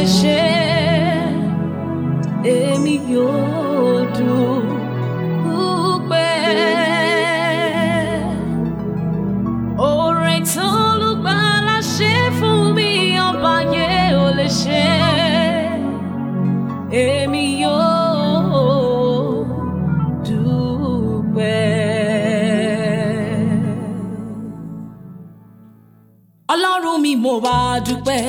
lè ṣe èmi yóò dúpẹ́. Oore tó Olùgbàlà ṣe fún mi ọba yẹn ò lè ṣe èmi yóò dúpẹ́. Ọlọ́run mi mo bá dúpẹ́.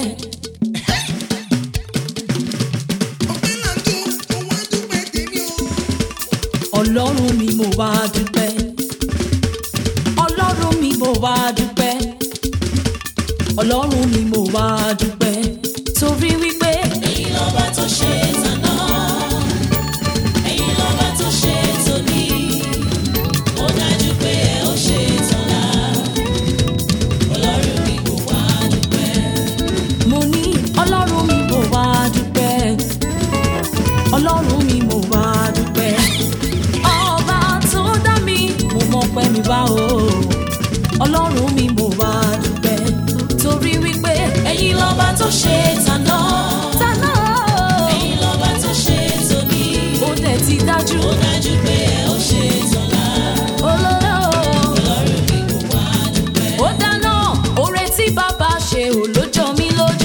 ọpẹ́ là ń jó òun á dúpẹ́ tèmi o. Ọlọ́run mi mo bá dúpẹ́. Ọlọ́run mi mo bá dúpẹ́. Ọlọ́run mi mo bá dúpẹ́. Torí wípé Ẹ̀yin lọ́ba tó ṣe tàná, ẹ̀yin lọ́ba tó ṣe tòní, ó dájú pé ẹ ó ṣe tọ̀la. Ọlọ́run mi kò wá dúpẹ́. mo ní Ọlọ́run mi mo bá dúpẹ́. Ọlọ́run mi mo bá dúpẹ́. Ọba tó dá mi mo mọ̀ pé mi bá o. Ọlọ́run mi mo bá dúpẹ́. Torí wípé Ẹ̀yin lọ́ba tó ṣe tàná, tàná ẹ̀yin lọ́ba tó ṣe tòní, ó dẹ̀ ti dájú. ó dájú pé ẹ ó ṣe tọ̀la. Olóró. Ọlọ́run mi kò wá dúpẹ́. ó dáná oore tí bàbá ṣe ò ló jọ mí lójú.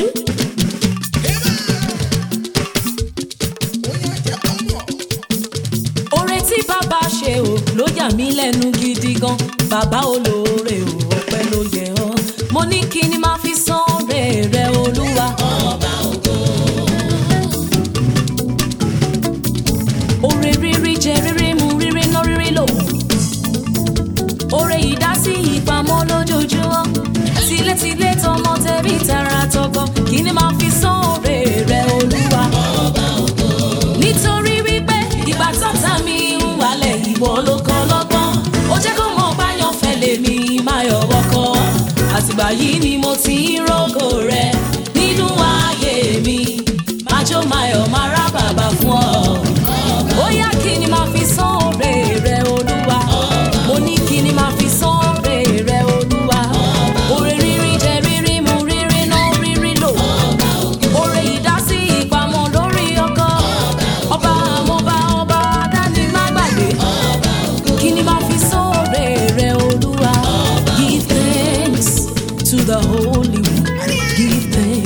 ó yá jẹ́ kó mọ̀. oore tí bàbá ṣe ò ló yà mí lẹ́nu gidi gan. bàbá olóore ò ọpẹ́ ló yẹ ọ́. mo ní kí ni máa fi san oore rẹ olúwa. Ọba ògo, oore rírí jẹ rírí mu rírí ná rírí lò. oore ìdásí ìpamọ́ lójoojúmọ́. tilétilé tọmọ tẹbí tara tọkọ kí ni máa fi san oore rẹ olúwa. nítorí wípé ìgbà tọ́ta mi ń wálẹ̀ ìwọ ló kọ́ lọ́gbọ́n ó jẹ́ kó mọ̀ báyọ̀ fẹ́ lèmi máa yọ̀ wọ́kọ́ àtìgbà yìí ni mo ti ń rògò rẹ nínú ayé mi máa jó máa yọ̀ máa rá bàbá fún ọ. ó yá kí ni máa fi san oore rẹ olúwa mo ní kí ni máa fi san oore rẹ olúwa oore rírí jẹ rírí mu rírí ná rírí lò oore ìdásí ìpamọ́ lórí ọkọ ọba àmọba ọba dání má gbàgbé kí ni máa fi sóore rẹ olúwa give thanks to the holy one give thanks.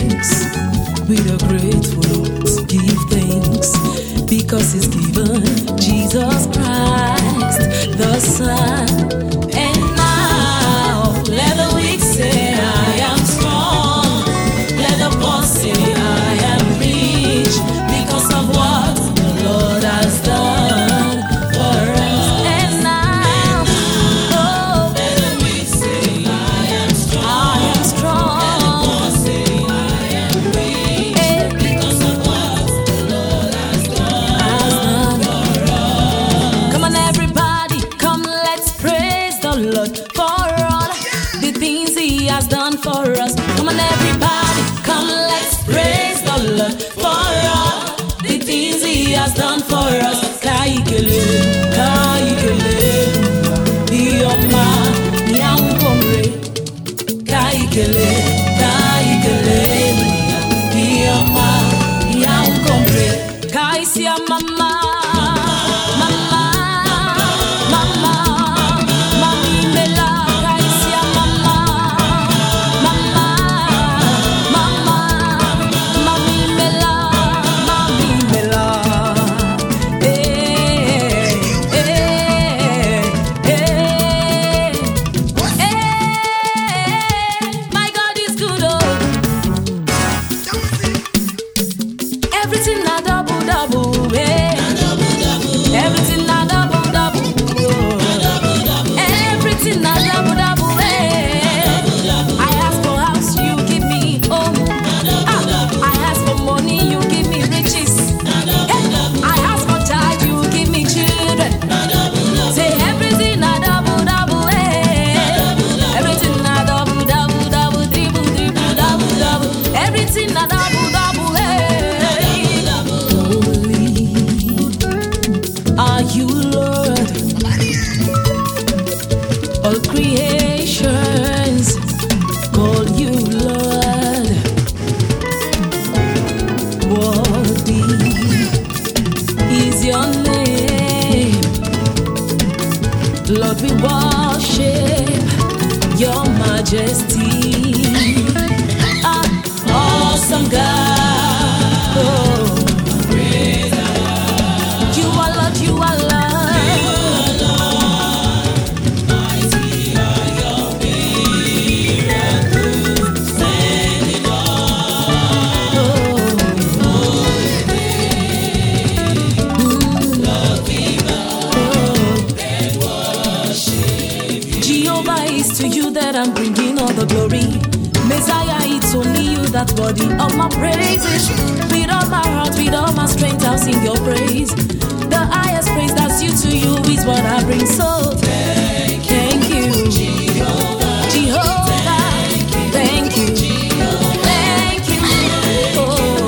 that body of my praises. With all my heart, with all my strength, I'll sing your praise. The highest praise that's due to you is what I bring. So thank you, Jehovah. Thank you. Thank you. Oh.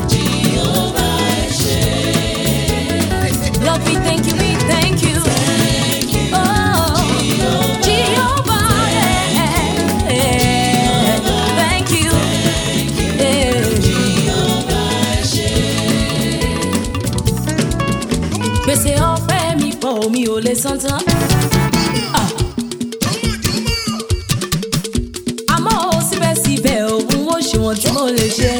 Lord, we thank you, we thank you. Oh, Jehovah, yeah, yeah. Thank you. Yeah. Gbèsè ọpẹ́ mi pọ̀ mi ò lè san tán. Ah. Àmọ́ ó síbẹ̀síbẹ̀ òun ó ṣe wọ́n tí mo lè ṣe.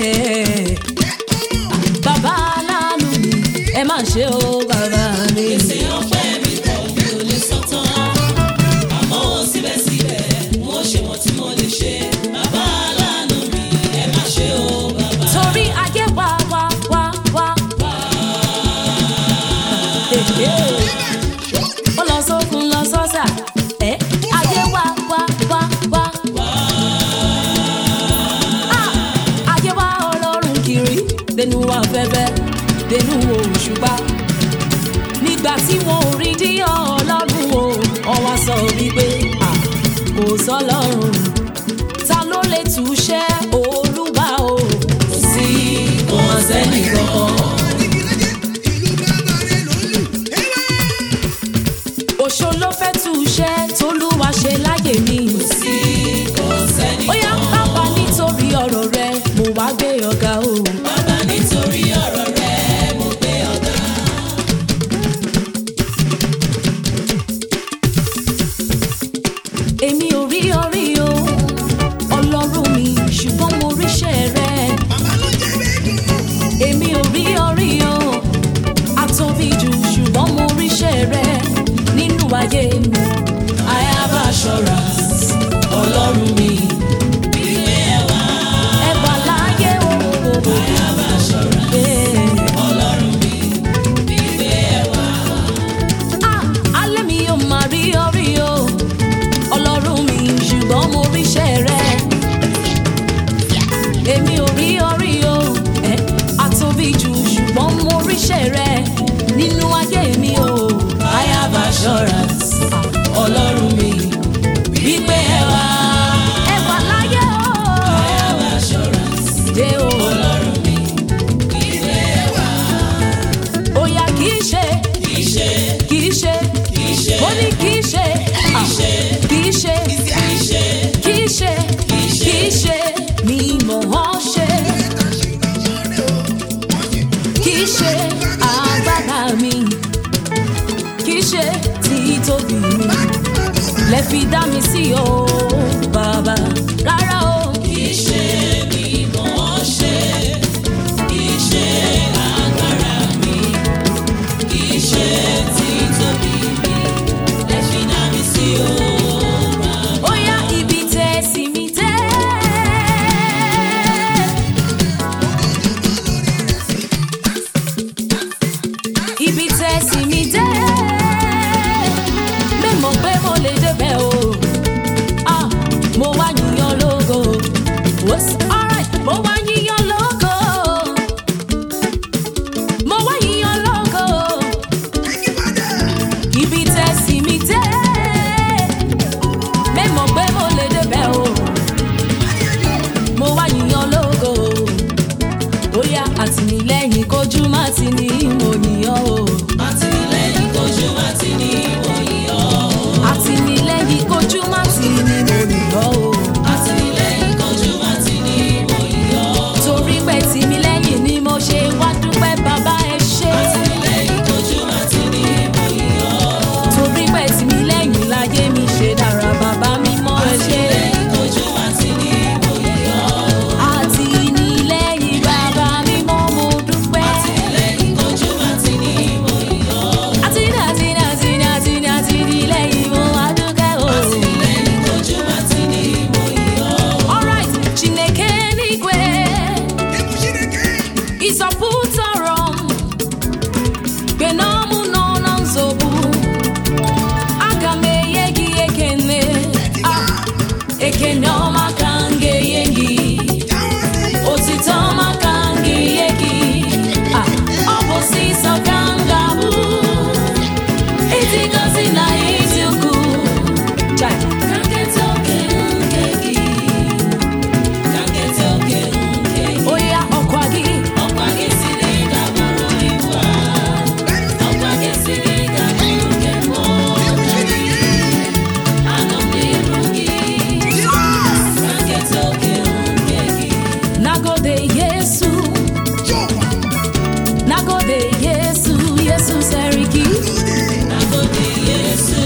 Bàbá aláàánú mi, ẹ má ṣe o bàbá mi. Gbèsè ọpẹ́ mi pọ̀ mi ò lè san tán. Àmọ́ síbẹ̀síbẹ̀, mo ṣe wọ́n tí mo lè ṣe. Bàbá aláàánú mi, ẹ má ṣe o bàbá. torí ayé wá wá wá wá. ó lọ sókun lọ sọ́sà ẹ́ ayé wá wá wá wá. Ah, ayé wá ọlọ́run kiri dẹnu afẹ́fẹ́ dẹnu òṣùpá. nígbà tí wọn ò rí díyàn ọlọ́run o wọ́n wá sọ wípé ah, kò sọ́lọ́run ta ló lè túṣẹ́ olúwa o. kò sí kò má sẹ́ni kankan. òṣò ló fẹ́ túṣẹ́ tolúwa ṣe láyè mi. kò sí Kò sẹ́ni ó yá bàbá nítorí ọ̀rọ̀ rẹ mo wá gbé ọ̀gá o. bàbá nítorí ọ̀rọ̀ rẹ̀ mo gbé ọ̀gá. èmi ò rí orí o ọlọ́run mi ṣùgbọ́n mo ríṣẹ́ rẹ. èmi ò rí orí o àtòbí jù ṣùgbọ́n mo ríṣẹ́ rẹ nínú ayé mi. I have assurance, ọlọ́run mi, wípé ẹ wá. ẹ wà láyé o. I have assurance, ọlọ́run mi, wípé ẹ wá. Ah, alẹ́ mi ò máa rí orí o ọlọ́run mi ṣùgbọ́n mo ríṣẹ́ rẹ. èmi ò rí orí o ẹ àtòbí jù ṣùgbọ́n mo ríṣẹ́ rẹ nínú ayé mi o. I have assurance, ọlọ́run mi, wípé ẹ wá. ẹ wà láyé o. I have assurance, dé o. ọlọ́run mi, wípé ẹ wá. ó yá kì í ṣe Kì í ṣe, kì í ṣe kì í ṣe, ó ní kì í ṣe ah, ṣe, kì í ṣe kì í ṣe, kì í ṣe kì í ṣe mi mọ̀ ọ́ ṣe. kì í ṣe agbára mi kì í ṣe títóbi mi lẹ fi dá mi sí o bàbá rárá o kì í ṣe mi mọ̀ ọ́ ṣe. Kì í ṣe agbára mi, kì í ṣe títóbi mi. Ẹ fi dá mi sí o. ó yá ibi tẹ́ sí mi tẹ́. ibi tẹ́ sí mi tẹ́. mẹ́mọ̀ pé mo lè débẹ̀ o. Ah, mo wá yíyan lógo. What's alright? Mo wá yíyan lógo. Mo wá yíyan lógo. Ibi tẹ́ sí mi tẹ́. Mẹ́mọ̀ pé mo lè débẹ̀ o. Mo wá yíyan lógo. Bóyá àtìlẹ́yìn kojú má ti ní mo yíyan o. Àtìlẹ́yìn kojú má ti ní ìwòyí ọ́. Àtìlẹ́yìn kojú má ti ní mo yíyan o. Àtìlẹ́yìn kojú má ti ní ìwòyí ọ́. Torí pé tìmí lẹ́yìn ni mo ṣe wá dúpẹ́ bàbá ẹ ṣé. Àtìlẹ́yìn kojú má ti ní ìwòyí ọ́. Torí pé tìmí lẹ́yìn láyé mi ṣe dára bàbá mi mọ́ ẹ ṣé. Àtìlẹ́yìn kojú má ti ní ìwòyí ọ́. Àtìlẹ́yìn bàbá mi mọ́ mo dúpẹ́. Àtìlẹ́yìn kojú Yesu, nagode Yesu, Yesu Seriki. Nagode Yesu.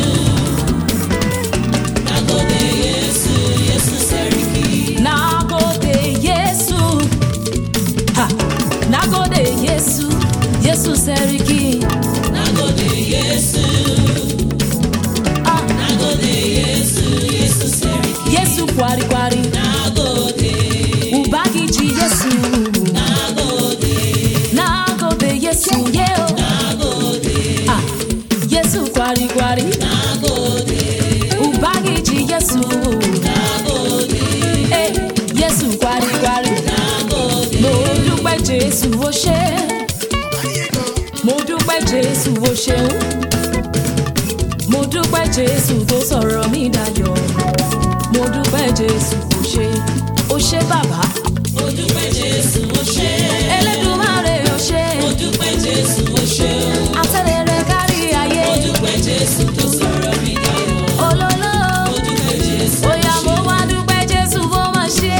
Nagode Yesu, Yesu Seriki. Nagode Yesu, ha, nagode Yesu, Yesu Seriki. Nagode Yesu. Ah, Nagode Yesu, Yesu Seriki. Yesu kwari kwari, Nagode. ubagiji Yesu. Nagode. Nagode Yesu, yeo. Nagode. Ah, Yesu kwari kwari, Nagode. ubagiji Yesu. Nagode. Eh, Yesu kwari kwari, Nagode. mo dúpẹ́ Jésù o ṣé. mo dúpẹ́ jésù o ṣeun mo dúpẹ́ jésù tó sọ̀rọ̀ mi dayọ̀ mo dúpẹ́ jésù o ṣé o ṣé bàbá Mo dúpẹ́ Jésù, mo ṣé. elédùnmáre o ṣé Mo dúpẹ́ Jésù, mo ṣé o. àtẹ̀lẹ̀rẹ̀ kárí ayé Mo dúpẹ́ Jésù tó sọ̀rọ̀ mi dayọ̀. olólò Mo dúpẹ́ Jésù. bóyá mo wá dúpẹ́ jésù bó máa ṣe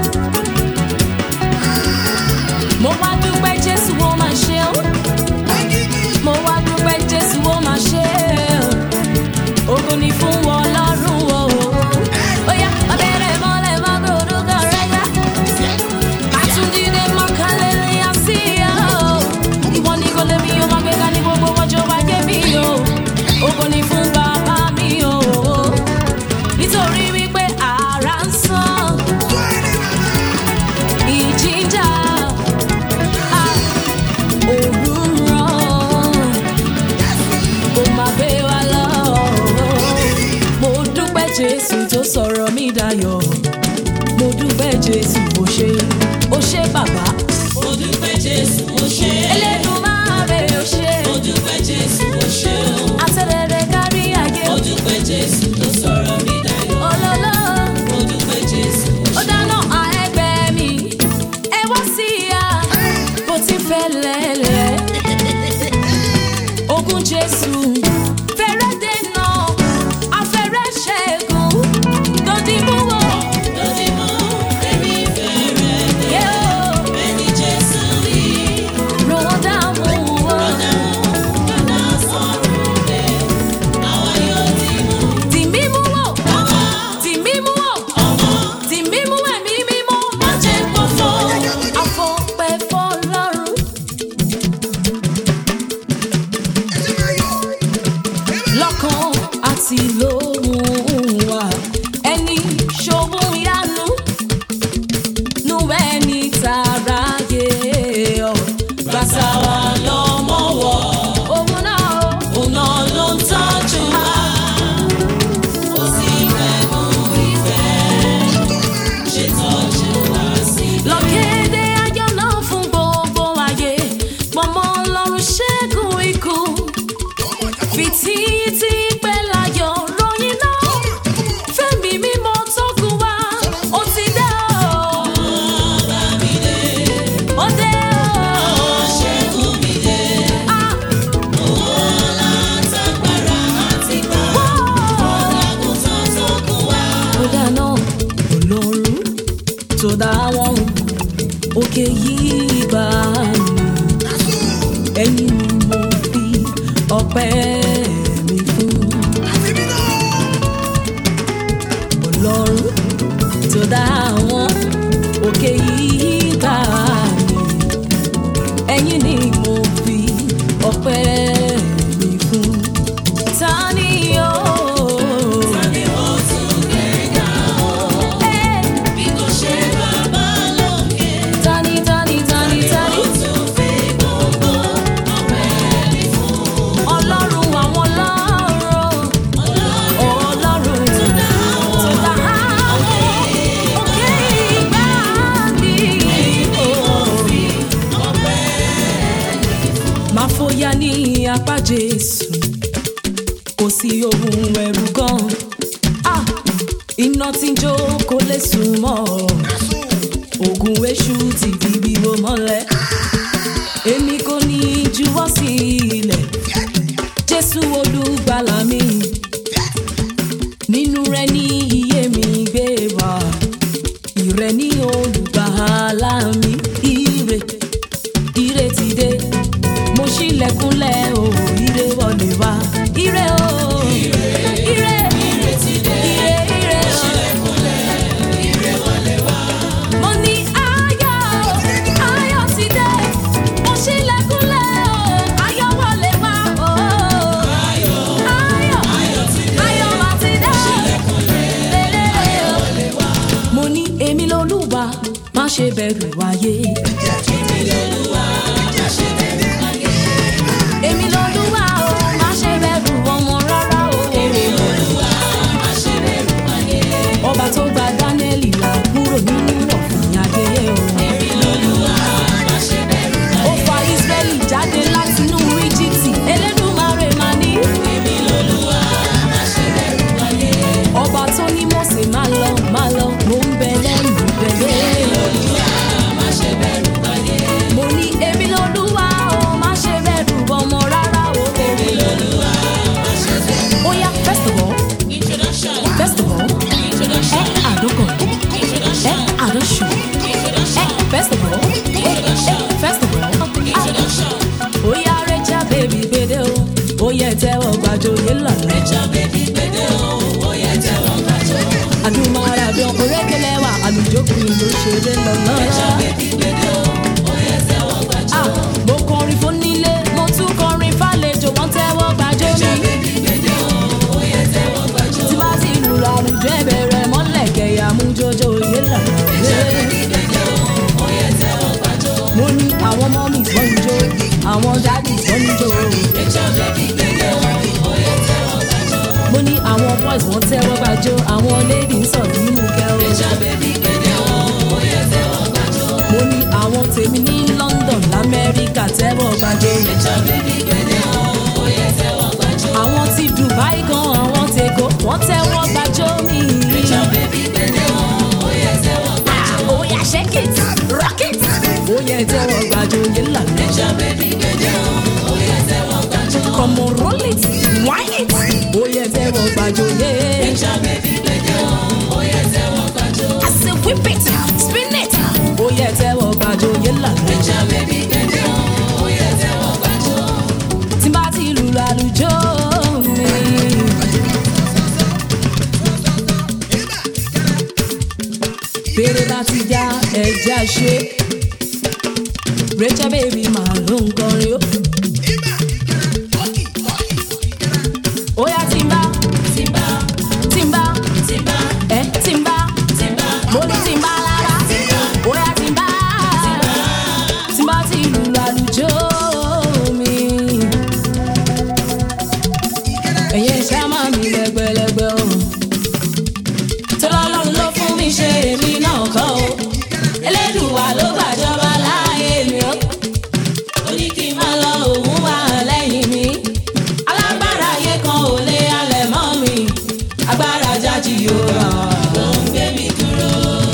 mo wá dúpẹ́ jésù bó máa ṣe ó mo wá dúpẹ́ jésù bó máa ṣe ó ògo ni fún wọn lọ́rùn o bóyá abẹ́rẹ́ mọ́lẹ̀ má gbòòrò kan rẹ̀ yá àtúndínlẹ̀ mọ́kànlélẹ́ àṣìyá o ìwọ ni kò lè mi o máa gbéga ní gbogbo ọjọ́ wáyé mi o ògo ni fún bàbá mi o nítorí wípé ara ń sàn ìjìjà òru ń ràn kò má gbé wa lọ. mo dúpẹ́ jésù tó sọ̀rọ̀ mi dayọ̀ mo dúpẹ́ jésù ó ṣe ó ṣe bàbá Mo dúpẹ́ Jésù, mo ṣé. Elédùmarè ó ṣe Mo dúpẹ́ Jésù, mo ṣé o. àtẹ̀lẹ̀rẹ̀ kárí ayé Mo dúpẹ́ Jésù tó sọ̀rọ̀ mi dayọ̀. olólò. Mo dúpẹ́ Jésù, mo ó ṣé. dáná àẹgbẹ́ mi ẹ wá sí ya bó ti fẹ́ lẹ́lẹ́. ogun jésù fẹ́rẹ́ dènà afẹ́rẹ́ ṣẹ́gun lòdì mú wọ. Lórí mọ́, èmi fẹ́rẹ̀ dé. yóò Ẹni Jésù rí. rọ̀dà mú wọ. Ọ̀dà wọn, ọ̀dà sọ̀rọ̀ dé. Àwa yóò dì mú. tì mí mú wọ. Àwa, tì mí mú wọ. ọmọ, tì mí mú ẹ̀mí mímọ́. má jẹ́ pọ̀fọ́. àfọ̀pẹ́ fọlọ́run. lọ́kàn àti lóhùn wa ẹni ṣòwò yanu nu ẹni tààrà yé ọ bàtà wa lọ́mọ wọ̀ òun náà ó. Òun náà ló ń tọ́jú wa. Ó sì fẹ́ mú ìfẹ́. Ṣètọ́jú wa sí. lọ́kẹ́dẹ́ ayọ̀ náà fún gbogbo ayé pọ̀mọ́ ọlọ́run ṣẹ́gun ikú fìtìtì pẹ́ láyọ̀ ròyìn náà fẹ́mi mímọ́ tó kù wá ó ti dé o ó dé o Ṣẹ́gun mi dé. ah Látagbára àti gbà. wọ́ọ̀. Àgùntàn tó kù wá. ó dáná olórun tó dá wọn òkè yìí gbà mí ẹ̀yin ni mo fi ọpẹ́ mi fún ọlọ́run tó dá wọn òkè yìí gbà mí ẹ̀yin ni mo fi ọpẹ́ mi fún ta ni yóò. Ni ó tún gbéga o. Ẹ́, Bí kò ṣe bàbá lókè. Tani, tani, tani, tani. Ó tún fi gbogbo ọpẹ́ mi fún. Ọlọ́run àwọn ọlọ́run. Ọlọ́run tó dá àwọn òkè ìgbà mi. Máa fòyà ní apá Jésù, kò sí ohun ẹ̀rù gan. Ah, Iná tí ń jó kò lè sùn mọ́. Ògùn èṣù ti di bíbó mọ́lẹ̀. Èmi kò ní juwọ́ sí ilẹ̀. Jésù olùgbàlà mi. Nínú rẹ̀ ní iye mi gbé wá. Ìrẹ̀ ní olùgbàlà mi. ayé. èmi lolúwa o má ṣe bẹ̀rù ọmọ rárá o. ọba tó gba dánẹ́lì là kúrò nínú ọ̀fìn ayé o. ó fa israẹli jáde látinú íjíbítì elédùnmarè máa ní. ọba tó ní mọ̀sẹ̀ máa lọ máa lọ mo ń bẹ lẹ́yìn bẹ̀rẹ̀. mo ní èmi lolúwa o má ṣe bẹ̀rù ọmọ rárá o. ó yá first of all first of all ẹ àdókàn ẹ àdóṣù ẹ first of all ẹ first of all ó yá rẹ́jà bèbí gbèdé o ó yẹ tẹ́wọ́ gbàjọyé lọ́la. àdùnmọ̀ràdùn orékelẹ́wà àlùjókùn ló ṣeré lọ́nà. Ah, mo kọrin fún nílé mo tún kọrin fàlejò wọ́n tẹ́wọ́ gbàjọ́ mi. tí bá ti lùlọ àlùjọ ẹ̀bẹ̀rẹ̀ mọ́lẹ̀ kẹ̀yà mú jọjọ òye lànà. mo ní àwọn ọmọ mi sọ́n jó àwọn dádì sọ́n jó. mo ní àwọn boys wọ́n tẹ́wọ́ gbàjọ́ àwọn lady sọ̀ nínú kẹ́rọ. mo ní àwọn tèmi ní london lamẹ́ríkà tẹ́wọ́ gbàjọ́. àwọn ti dubai gan àwọn tèkó wọ́n tẹ́wọ́ gbàjọ́ mi. Ah, ó yá shake it rock it. ó yẹ tẹ́wọ́ gbàjọ́ yẹn lànà. Come on, roll it, wine it. Ó yẹ tẹ́wọ́ gbàjọ́ yẹn. I say whip it, spin it. Ó yẹ tẹ́wọ́ gbàjọ́ yẹn lànà. Tí n bá ti lùlù àlùjọ mi. Bèrè láti já ẹja ṣe. Rachel baby màá ló ń kọrin ó. Ó yá tí n bá. Tí n bá. Tí n bá. Ẹ tí n bá. Mo ní tí n bá lára. Ó yá tí n bá. Tí n bá ti lùlù àlùjọ mi. Ẹ̀yin ṣá máa mi lẹ́gbẹ̀lẹ́gbẹ̀ o. Tọ́lọ́lọ́run ló fún mi ṣe èmi náà kọ́ o. Elédùwà ló gbàjọba láàyè mi o. Ó ní kí n máa lọ òun wà lẹ́yìn mi. Alágbára ayé kan ò lè halẹ̀ mọ́ mi. Agbára jájì yóò rà ló ń gbé mi dúró.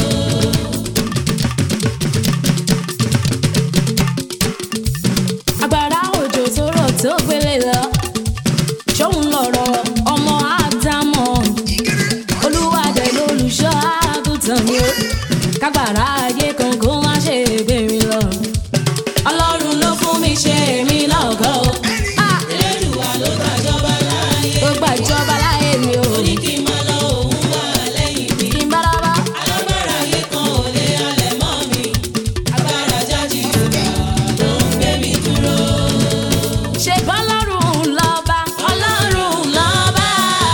Agbára òjò tó rọ̀ tó gbélé lọ. Ṣóun lọ̀rọ̀ ọmọ Ádámọ̀ olúwadẹ lólùṣọ́ àgùntàn mi ó kágbára ayé kan kó má ṣe gbé mi lọ. ọlọ́run ló fún mi ṣe èmi lọ́gọ́ o. Ah! Elédùwà ló gbàjọba láàyè. ó gbàjọba láàyè mi o. ó ní kí n máa lọ òun wà lẹ́yìn mi. kí n bá lọ́wọ́. alágbára ayé kan ò lè halẹ̀ mọ́ mi. agbára jáde yorùbá ló ń gbé mi dúró. ṣe bọ́lọ́run lọ́ba. ọlọ́run lọ́ba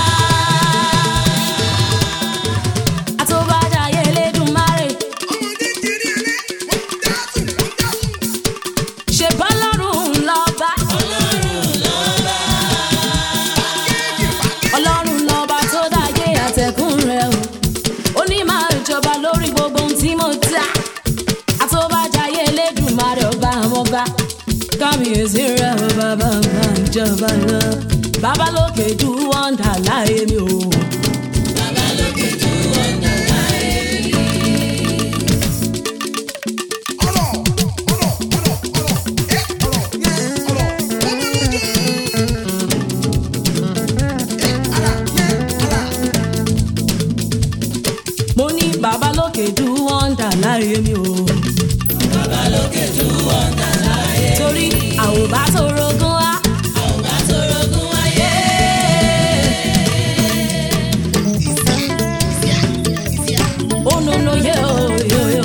àtòbájáyé lédùmarè ṣe bọ́lọ́run lọ́ba. ọlọ́run lọ́ba tó dáyé àtẹ̀kùn rẹ̀ o ó ní máa jọba lórí gbogbo ohun tí mo dá àtòbájáyé lédùmarè ọba àwọn ọba kábíyèsí rẹ̀ o bàbá bá ìjọba lọ bàbá lókè ju wọ́ndà láyé mi o. mo ní bàbá lókè ju wọ́ndà láyé mi o. bàbá lókè ju wọ́ndà láyé mi. torí àwòbá tó rogún wá. àwòbá tó rogún wáyé. ó nono yé o yó yó.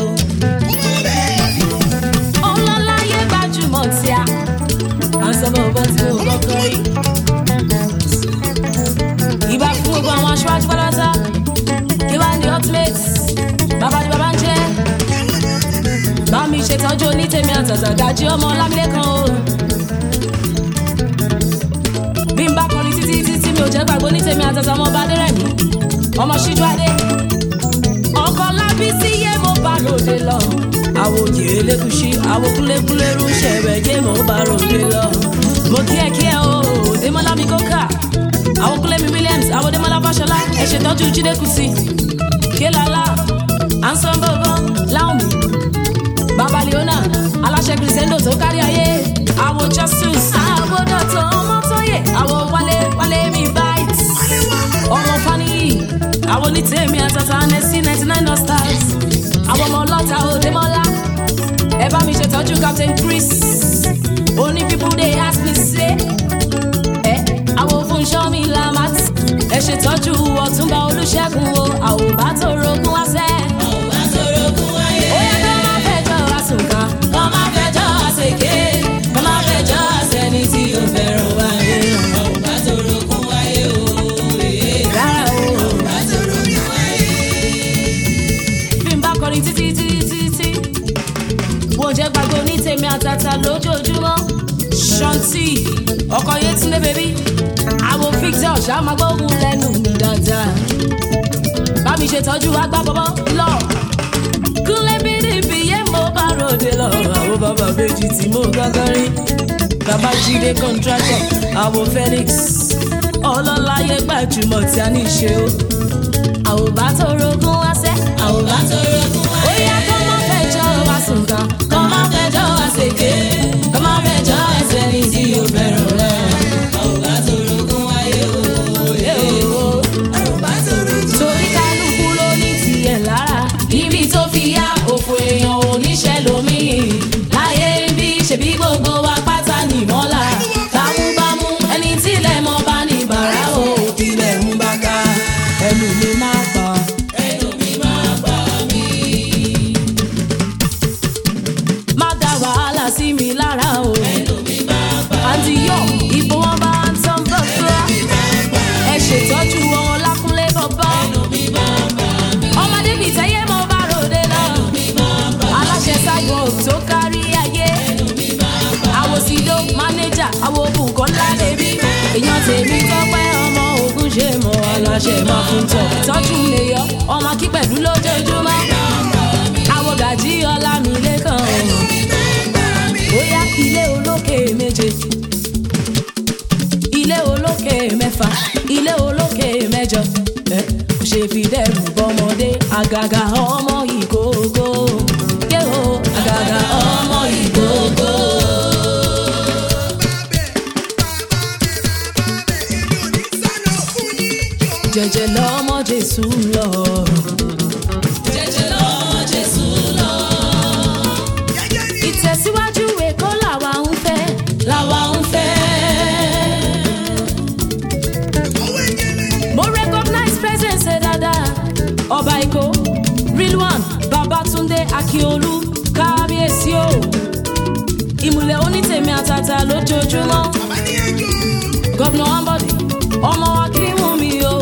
ọlọ́láyé gbajúmọ̀ tí a. à ń sọ bọ́ bọ́ tí mo kọ́kọ́ rí. ìbá fún gbogbo àwọn aṣáájú pátá kí wàá ní ultimate bàbá ni bàbá ń jẹ́ ṣètọ́jú onítẹ̀mí àtàtà gàjí ọmọ lámìlẹ́kan o. bí n bá kọrin títí títí mi ò jẹ́ gbàgbọ́ onítẹ̀mí àtàtà ọmọ ọba adérẹ̀mí ọmọ ṣíjú adé ọkọ lábí sí yé mo bá ròde lọ. àwòjì elékùṣí àwòkúlékúlérú ṣẹ̀bẹ̀ yé mo bá ròde lọ. mo kí ẹ kí ẹ o démọlá mi kókà àwòkúlé mi williams àwòdémọlá fàṣọlá ẹ ṣètọ́jú jíde kùsì kélàlá ansan bọ̀bọ̀ láwọn mi bàbá leona aláṣẹ kìrìsẹ́ńdò tó kárí ayé àwọn justus àwọn dọ̀tọ̀ ọmọ tóyè àwọn wálé wálé mi bites ọmọ faniyi àwọn onítẹ̀mí àtàtà nẹ́sí ninety nine dot stars àwọn ọmọ ọlọ́ta òdèmọ́lá ẹ bá mi ṣètọ́jú captain chris oní people dey ask me say ẹ àwọn fúnṣọ́ mi lamat ẹ ṣètọ́jú ọ̀túnba olùṣègùn o àwọn bá tó rogún wá sẹ́. Ọba tó rogún wáyé. ó yẹ kó má fẹjọ́ àsùnkà Kọ́ máa fẹjọ́ àṣekè. Kọ́ máa fẹjọ́ àṣẹni tí ó fẹ́ràn wáyé. Ọba tó rogún wáyé o. rárá o. Ọba tó rogún wáyé. bí n bá kọrin títí títí títí wò jẹ́ gbàgbọ́ ní tèmi àtàtà lójoojúmọ́ ṣọ́ntì ọkọ̀ yétúndé bèbí àwọn victor ṣàmàgbóhùn lẹ́nu mi dáadáa bá mi ṣètọ́jú agbábọ́bọ́ lọ kúnlẹ̀ bídìbí yé mo bá ròde lọ àwọn bàbá méjì tí mo gángan rí bàbá jíde contractor àwọn felix ọlọ́láyé gbajúmọ̀ tí a ní í ṣe o àwọn bá tó rogún wá sẹ́ Ọba tó rogún ó wáyé. yá kó má fẹjọ́ wá sùn kan Kọ́ máa fẹjọ́ àṣekè. Kọ́ máa fẹjọ́ àṣẹni tí ó fẹ́ràn rẹ̀. Ọba tó rogún wáyé o. Ọba tó rogún torí kálukú ló ní tiẹ̀ lára ibi tó fi yá òfò èèyàn oníṣẹ́ lómi láyé bí ṣebí gbogbo wa pátá ní mọ́lá bámúbámú ẹni tílẹ̀ mọ́ bá ní bàrá o tilẹ̀ ń bá ká ẹnu mi máa pa. ẹnu mi máa bà mí. má dá wàhálà sí mi lára o. ẹnu mi máa bà àǹtí yọ ipò wọn bá ń tán bọ́fúrá. ẹ ṣètọ́jú wọn lákúnlé bọ́bọ́. mí máa bà mí. ọmọdé bíi tẹ́yẹ mo bá ròde lọ. aláṣẹ cyborg tó kárí ayé. àwòsídó mánéjà àwọn Bùkọ́lá bèbí. èèyàn tèmi tọ́pẹ́ ọmọ ogun ṣe mọ́ aláṣẹ máa fún tọ̀. tọ́jú lè yọ ọmọ kí pẹ̀lú lójoojúmọ́. àwọn gàjí ọlá mi lẹ́kàn. bóyá ilé olókè méje ilé olókè mẹ́fà ilé olókè mẹ́jọ ẹ kò ṣe fi dẹ́rù bọ́mọdé àgàgà ọmọ ìkókó yé o àgàgà ọmọ ìkókó. jẹjẹ lọmọ jésù lọ jẹ́jẹ́ lọ́wọ́ Jésù lọ. ìtẹ̀síwájú èkó làwa ń fẹ́ làwa ń fẹ́. mo recognize presence ẹ dáadáa ọba èkó real one babatunde akiolu kábíyèsí o ìmùlẹ̀ onítèmi àtàtà lójoojúmọ́ gọ́vnà ambode ọmọ wa kí wọ́n mi o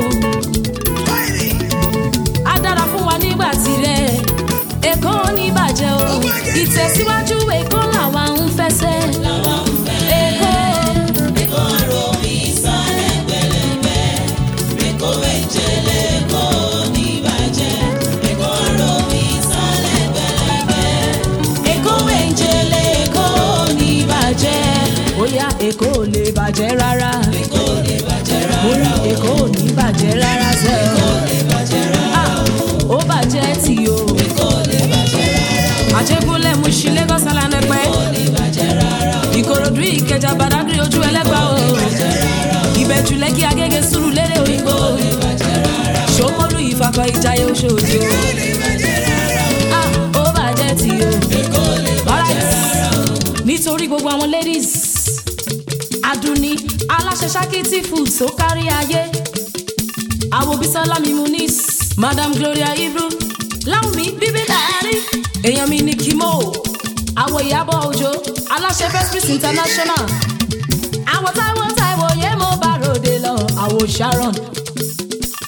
á dára fún wa nígbà tirẹ̀ èkó ní bàjẹ́ o ìtẹ̀síwájú èkó làwa ń fẹsẹ̀ èkó Èkó àrò mi sálẹ̀ pẹ̀lẹ́pẹ̀. Èkó èjèlé kò ní bàjẹ́. Èkó àrò mi sálẹ̀ pẹ̀lẹ́pẹ̀. èkó méjèlé èkó ní bàjẹ́ bóyá èkó ò lè bàjẹ́ rárá Èkó lè bàjẹ́ mo ní rárá. èkó ò ní bàjẹ́ rárá sẹ́ Èkó lè bàjẹ́ rárá. ó bàjẹ́ tì o Èkó lè bàjẹ́ rárá. àjẹgúnlẹ̀ mú sí lagos alanẹpẹ́ Èkó lè bàjẹ́ rárá. ìkòròdú ìkẹjà badagry ojú ẹlẹ́gbà o ìbẹ̀jú lẹ́kì agége sùúrù lérè òyìnbó ṣòmólú ìfakọ̀ ìjayé oṣooṣi o Ah, ó bàjẹ́ tì o Alright. nítorí gbogbo àwọn ladies aduni aláṣẹ ṣákìtì food tó kárí ayé àwọn bisola mimunis madam gloria ibru láwùmí bíbí dàárí èèyàn mi ní kimo àwọn ìyàbọ̀ òjò aláṣẹ festus international àwọn táwọn táìwò yé mo bá ròde lọ àwọn sharon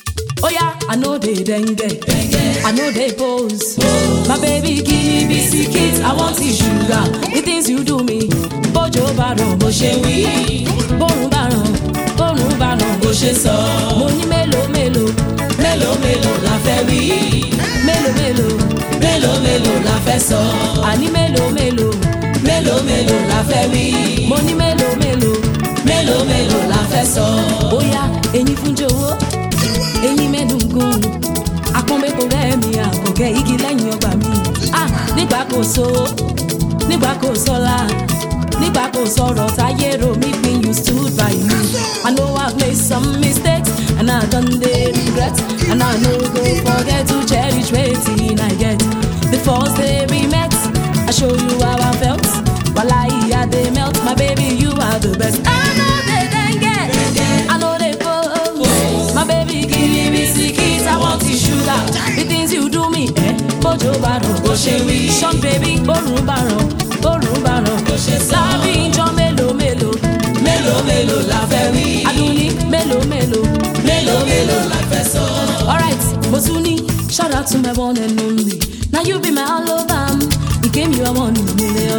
Oh yeah, I know they dengue. I know they pose. My baby give me biscuits. I want the sugar. The things you do me. Bójò bá rọ̀ bó ṣe wí. Bórun bá ràn, bórun bá ràn bó ṣe sọ. Mo ní mélòó mélòó, mélòó mélòó la fẹ́ wí. Mélòó mélòó, mélòó mélòó la fẹ́ sọ. Àní mélòó mélòó, mélòó mélòó la fẹ́ wí. Mo ní mélòó mélòó, mélòó mélòó la fẹ́ sọ. Bóyá eyín fún jọ̀wọ́ eyín mẹ́dùngún apọ́nbẹ́kọ rẹ̀ mi àkọ́kẹ́ igi lẹ́yìn ọgbà mi ah nígbà kò so nígbà kò sọ́la nígbà kò sọ̀rọ̀ táyé ro mi pin you stood by me i know i made some mistakes and i don dey regret and i no go forget to cherish wetin i get the first day we met i show you how i felt walahi i dey melt my baby you are the best i no dey dengue i no dey pose my baby give me biscuits i want the sugar the things you do me eh bójú bá rọ̀ bó ṣe wí sean baby bórun bá rọ̀ bórun bá rọ̀ bó ṣe sọ lábí ijọ́ mélòó mélòó mélòó mélòó la fẹ́ wí adúní mélòó mélòó mélòó mélòó la fẹ́ sọ. alright mo tún ní shout out to my one and only na you be my all over you came you are one in a million.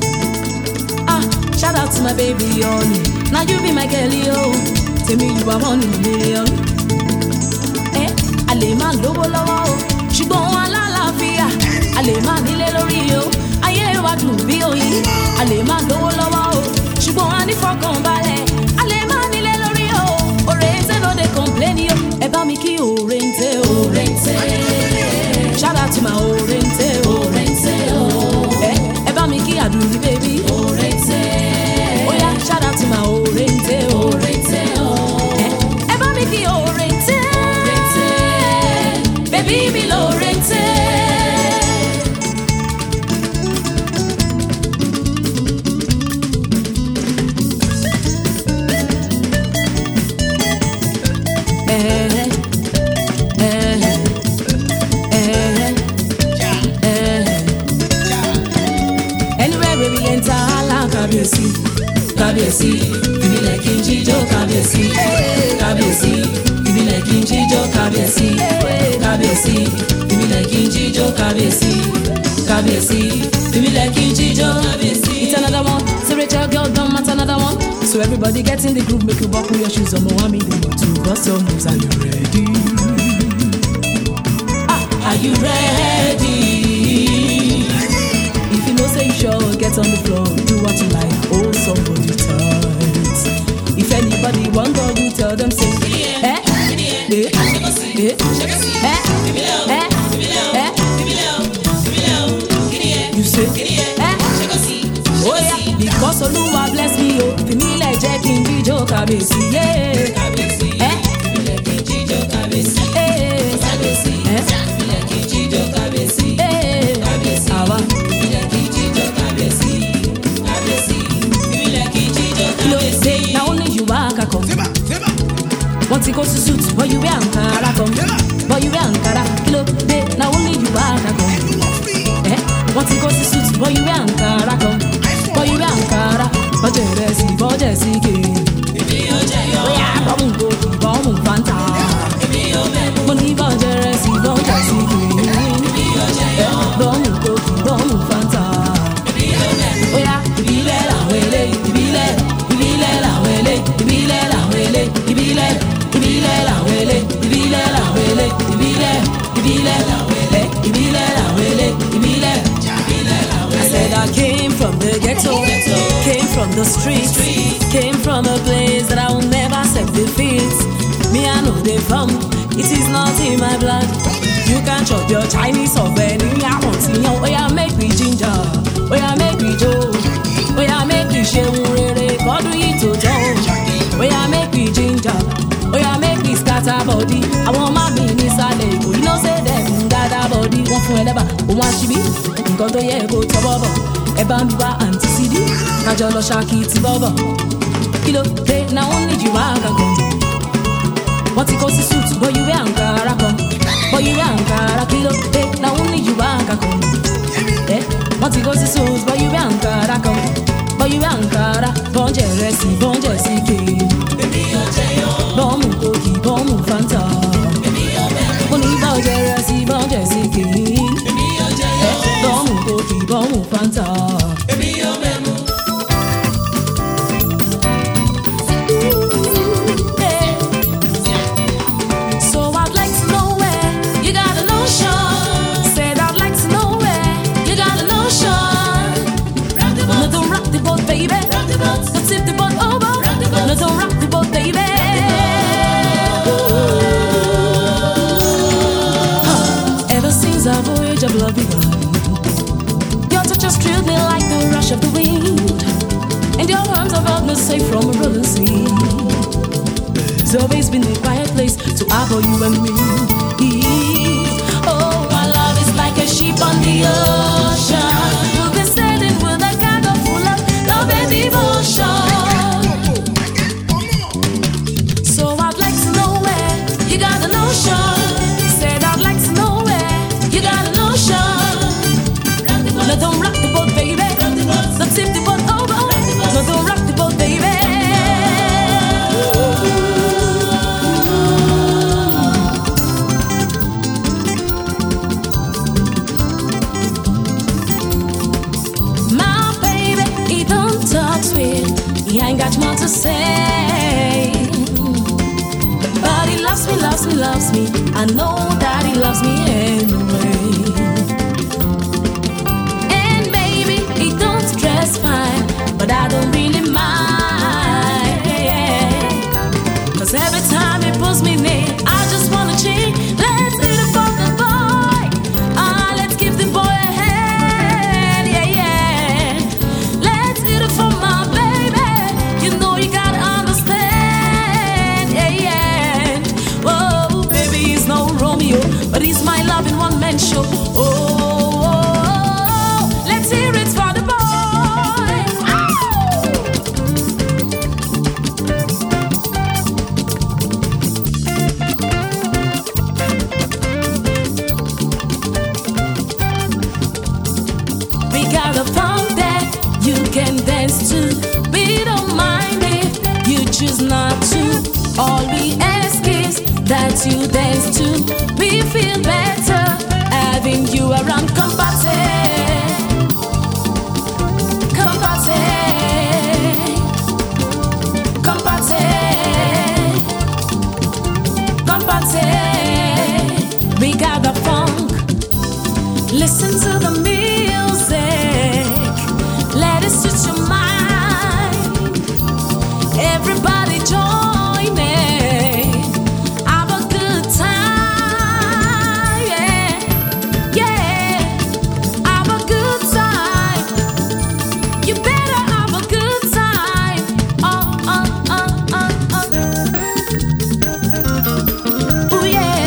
Ah, shout out to my baby honey. Now you be my girl, yo. Tell me you are one in a million. Eh, a lè máa lówó lọ́wọ́ o, ṣùgbọ́n wọn alálàáfíà. A lè máa nílé lórí o, ayé wa dùn bí oyin. A lè máa lówó lọ́wọ́ o, ṣùgbọ́n wọn á ní fọkànbalẹ̀. A lè máa nílé lórí o, òrèǹtẹ̀ ló dé complain yo. Ẹ bá mi kí òrèǹtẹ̀ òrèǹtẹ̀. Shout out to my òrèǹtẹ̀ òrèǹtẹ̀ o. Eh, ẹ bá mi kí àdùnní bébí. Òrèǹtẹ̀. Oya shout out to my òrèǹtẹ̀ òrèǹtẹ̀ o. Eh, ẹ bá mi kí òrèǹtẹ̀. Òrèǹtẹ̀. Bébí mi lòrèǹtẹ̀. Eh, eh, eh, eh. Anywhere where we enter, Allah kábíyèsí, kábíyèsí, ìbílẹ̀ kí n jíjó kábíyèsí, kábíyèsí, ìbílẹ̀ kí n jíjó kábíyèsí, kábíyèsí, ìbílẹ̀ kí n jíjó kábíyèsí, kábíyèsí, ìbílẹ̀ kí n jíjó kábíyèsí. It's another one, so Rachel girl don't matter another one. So everybody get in the groove, make you buckle your shoes on Mohammed, to bust your moves. Are you ready? Ah, are you ready? If you know say you sure, get on the floor, do what you like, hold somebody tight. If anybody wonder, you tell them say, eh, eh, eh, eh, eh, eh, you say, eh, oh yeah, because Olúwa bless me, oh, fi mí lẹ̀ jẹ́ kí n jíjó kábíyèsí, yeah, eh, eh, eh, eh, àwa. Kí ló dé? Na only you waka come. Feba, feba, wọ́n ti kó sí suit bọ́ you wear ankara kan bọ́ you wear ankara kí ló dé na only you waka kan you want me? ẹ́ wọ́n ti kó sí suit bọ́ you wear ankara kan bọ́ you wear ankara bọ́jẹ̀ rẹ̀ sí bọ́jẹ̀ sí kéé. bóyá bọ́mù gòkè bọ́mù fanta mo ní bọ́jẹ̀ rẹ̀ sí bọ́jẹ̀ sí kéé. bọ́mù gòkè bọ́mù fanta bóyá ìbílẹ̀ làwọn eléyìí ìbílẹ̀ ìbílẹ̀ làwọn eléyìí ìbílẹ̀ làwọn eléyìí ìbílẹ̀ ìbílẹ̀ làwọn eléyìí ìbílẹ̀ làwọn eléyìí ìbílẹ̀ ìbílẹ̀ làwọn eléyìí ìbílẹ̀ làwọn eléyìí ìbílẹ̀. I said I came from the ghetto, came from the streets, came from a place that I will never set the feet. Me I know they from, it is not in my blood. You can chop your Chinese or vanilla, I want to know. Oh yeah, make me ginger, oh yeah, make me joe, oh yeah, make me ṣeun rere, kọ́dún yìí tó jọ. Oh yeah, make me ginger, oh yeah, make me scatter body. Àwọn ọmọ mi nísàlẹ̀ Èkó, you know say dem ń gather body. Wọ́n fún ẹ lẹ́bàá, òun àṣìbí, nǹkan tó yẹ kó tọ́ bọ́bọ̀. Ẹ bá ń bí wá àǹtí sídí, kájọ lọ ṣáàkì ti bọ́bọ̀. Kí ló dé na wọ́n ní jù wá kankan? wọ́n ti kó sí suit bọ́yúwé àǹkárá kan bọ́yúwé àǹkárá kí ló dé làwọn ní yorùbá kankan ẹ wọ́n ti kó sí suit bọ́yúwé àǹkárá kan bọ́yúwé àǹkárá bọ́ǹjẹ̀ rẹ̀ sí bọ́ǹjẹ̀ sí kéé bọ́ọ̀mù kòkì bọ́ọ̀mù fanta It's always been a quiet place to harbor you and me. Oh, our love is like a ship on the ocean. We'll be sailing with a cargo full of love and devotion. So I'd like to know where you got the notion. Said I'd like to know where you got the notion. No, don't rock the boat, baby. Don't tip the boat over. No, don't rock the boat, baby. My baby, he don't talk sweet. He ain't got much to say. But he loves me, loves me, loves me. I know that he loves me anyway. And maybe he don't dress fine, but I don't really mind. Cause every time he pulls me near, I just wanna cheat. Let's hit it for the boy. Ah, let's give the boy a hand. Yeah, yeah. Let's hit it for my baby. You know you gotta understand. Yeah, yeah. Whoa, baby, he's no Romeo, but he's my love in one man show. Oh, oh, oh, let's hear it for the boy. Ow! We got a funk that you can dance to. We don't mind if you choose not to. All we ask is that you dance to. We feel better having you around. Come party, come party, come party, come party. We got the funk. Listen to the music. Let it switch your mind. Everybody join in. Have a good time. Yeah. Yeah. Have a good time. You better have a good time. Oh, oh, oh, oh, oh. Ooh, yeah.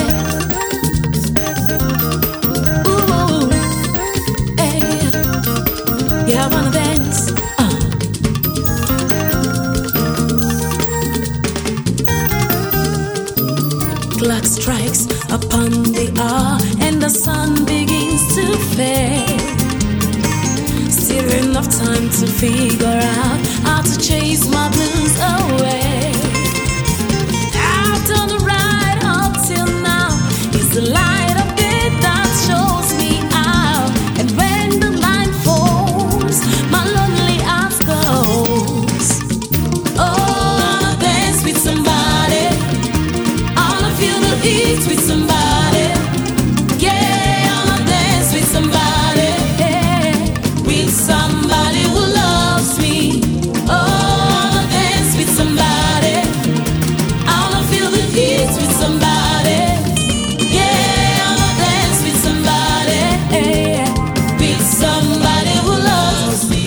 Ooh, hey, yeah, I wanna dance. Uh. Clock strikes upon the hour, and the sun begins to fade. Still enough time to figure out how to chase my blues away. I've done it right up till now. It's the light of it that shows me out. And when the line falls, my lonely heart goes. Oh, I wanna dance with somebody. I wanna feel the heat with somebody. Yeah, I wanna dance with somebody. Yeah, with somebody who loves me. Oh, I wanna dance with somebody. I wanna feel the heat with somebody. Yeah, I wanna dance with somebody. With somebody who loves me.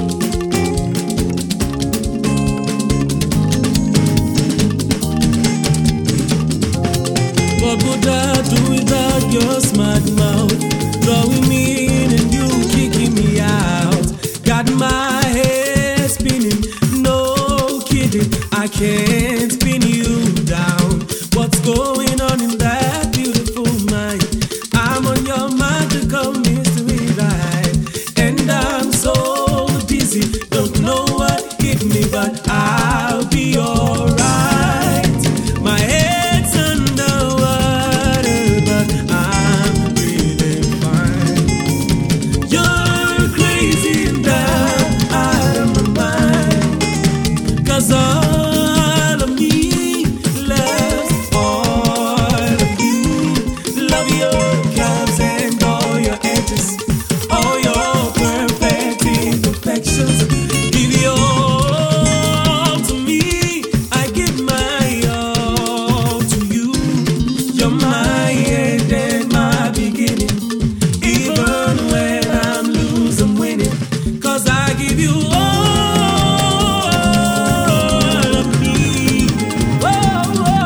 What would I do without your smart mouth? Drawing me in and you kicking me out. Got my head spinning, no kidding. I can't pin you down. What's going on in that beautiful mind? I'm on your magical mystery ride. And I'm so dizzy, don't know what hit me, but I'll be alright. My head's underwater, but I'm breathing fine. You're crazy and I'm out of my mind. Cause all of me loves all of you. Love your curves and all your edges, all your perfect imperfections. Give your all to me. I give my all to you. You're my end and my beginning. Even when I'm losing, winning. Cause I give you all of me. Oh, oh.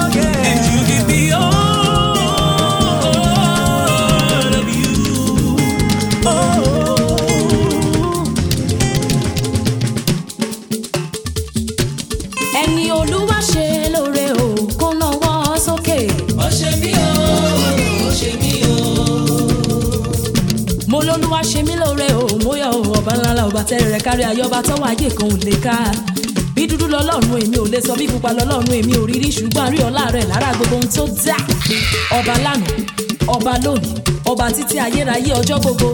ọba tẹ́rẹ̀ rẹ̀ kárí ayé ọba tọ́wọ́ ayé kan ò lè ká bí dúdú lọ́lọ́run èmi ò lè sọ bí pupa lọ́lọ́run èmi ò rí rí ṣùgbọ́n àrí ọ̀la rẹ̀ lára gbogbo ohun tó dá ọba lánàá ọba lónìí ọba títí ayérayé ọjọ́ gbogbo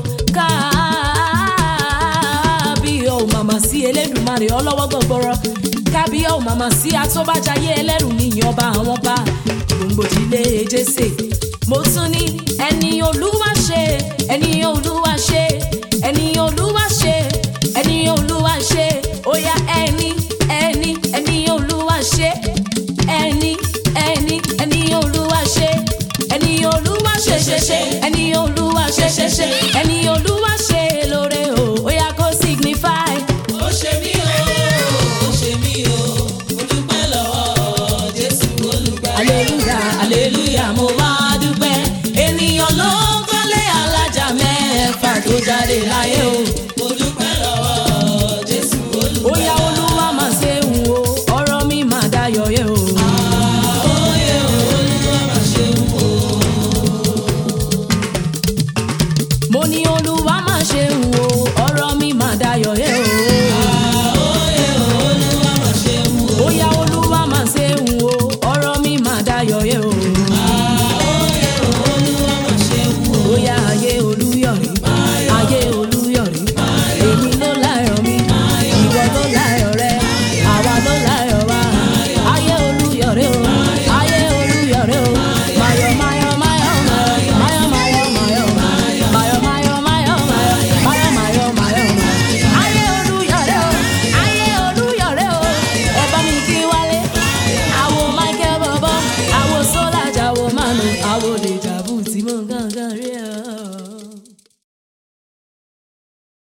kábíyọ̀ ò màmá sí elédùnmarè ọlọ́wọ́ gbọ̀gbọ̀rọ̀ kábíyọ̀ ò màmá sí atóbájayé ẹlẹ́rù níyìn ọba àwọn ọba gbòǹgbò ìdílé jésè mo tún ní ẹni olúwa ṣe ẹni olúwa ṣe ẹni olúwa ṣe ẹni olúwa ṣe ó yá ẹni ẹni ẹni olúwa ṣe ẹni ẹni ẹni olúwa ṣe ẹni olúwa ṣe ṣe ṣe ẹni olúwa ṣe ṣe ṣe ẹni olúwa ṣe lóore o ó yá kó signify. ó ṣe mí o ó ṣe mí o mo dúpẹ́ lọ́wọ́ jésù olùgbàlà. aleluya aleluya mo máa dúpẹ́ ènìyàn ló kọ́lé alájà mẹ́fà tó jáde láyé o